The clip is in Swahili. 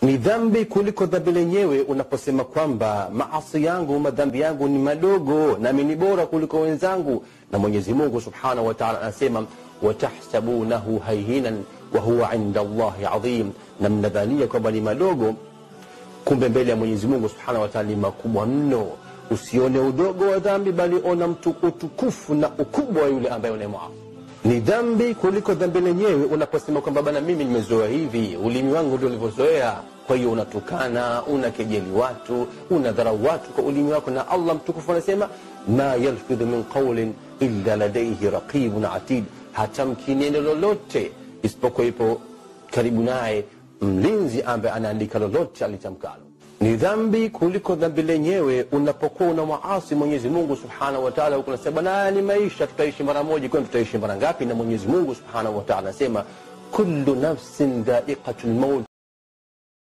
ni dhambi kuliko dhambi lenyewe unaposema kwamba maasi yangu madhambi yangu ni madogo nami ni bora kuliko wenzangu na mwenyezi mungu subhanahu wa taala anasema watahsabunahu hayhinan wahuwa inda llahi adhim na mnadhania kwamba ni madogo kumbe mbele ya mwenyezi mungu subhanahu wa taala ni makubwa mno usione udogo wa dhambi bali ona mtu utukufu na ukubwa wa yule ambaye unayemwasi ni dhambi kuliko dhambi lenyewe unaposema kwamba bana mimi nimezoea hivi ulimi wangu ndio ulivyozoea kwa hiyo unatukana unakejeli watu unadharau watu kwa ulimi wako na allah mtukufu anasema ma yalfidhu min qaulin illa ladaihi raqibun atid hatamki neno lolote isipokuwa ipo karibu naye mlinzi ambaye anaandika lolote alitamkalo ni dhambi kuliko dhambi lenyewe unapokuwa una maasi mwenyezi mungu subhanahu wataala huku nasema na ni maisha tutaishi mara moja kwani tutaishi mara ngapi na mwenyezi mungu subhanahu wataala anasema kullu nafsin dhaiqatu lmaut